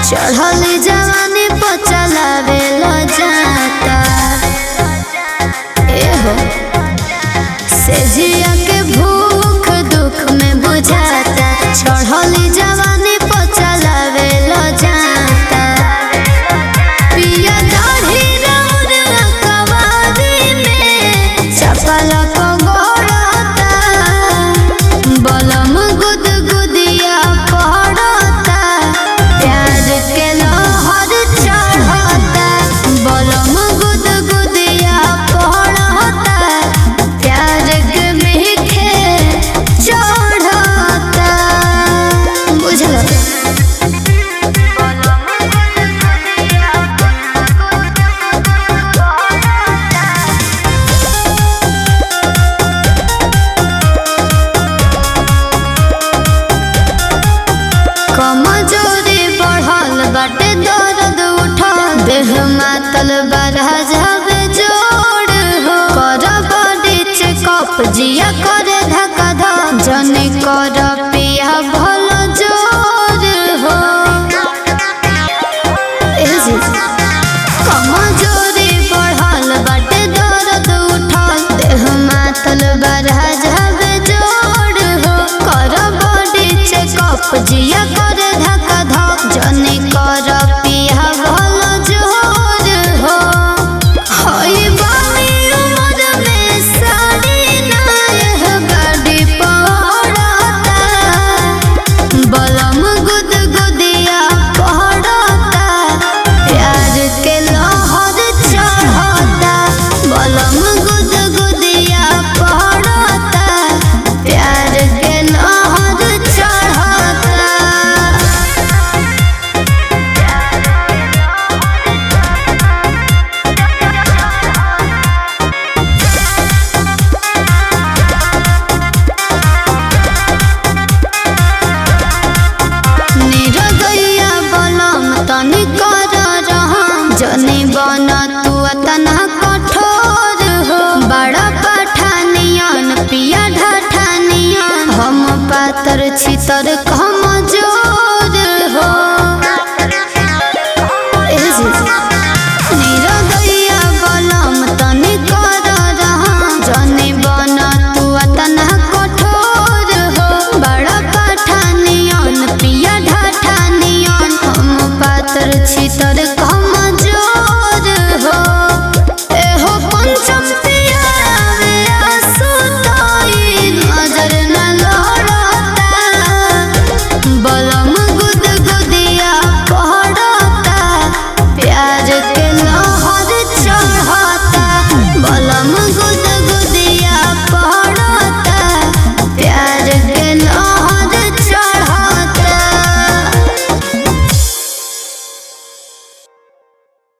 चढ़ल जवानी पर चलावे लो जाता एहो से जिया के भूख दुख में बुझाता चढ़ल जवानी पर चलावे लो जाता पिया दाढ़ी रौर कवारी में चपल को गोड़ता बलम गुद गुदिया पड़ता प्यार के लहर चढ़ता बलम गुद गुदिया पड़ता प्यार के मीठे चढ़ता बुझल कमजोरी बढ़ल बाटे दर्द उठल देह मातल बरह जावे जोड़ हो कर बॉडी चेकअप जिया करे धक्का धक जने कर पिया भल जोर हो ए जी कमजोरी बढ़ल बाटे दर्द उठल देह मातल बरह जावे जोड़ हो कर बॉडी चेकअप जिया करे धक्का धक जने कर पिया भल जोर हो हई बानी उमर में साड़ी नायह गाड़ी पड़ता बलम गुद गुदिया पड़ता प्यार के लहर चढ़ता बलम गुद गुदिया पड़ता प्यार के लहर चढ़ता निरगैया बलम तनी कर रहम जनी बन तू तना कठोर हो बड़ा पठानियन पिया ढठानियन हम पातर छितर कमजोर हो ए जी। निरगैया बलम तनी कर रहम जनी बन तू तना कठोर हो बड़ा पठानियन पिया ढठानियन हम पातर छितर कमजोर हो एहो पंचम पियावे आंसू तोई नजर न लड़ता बलम गुद गुदिया पड़ता प्यार के लहर चढ़ता बलम गुद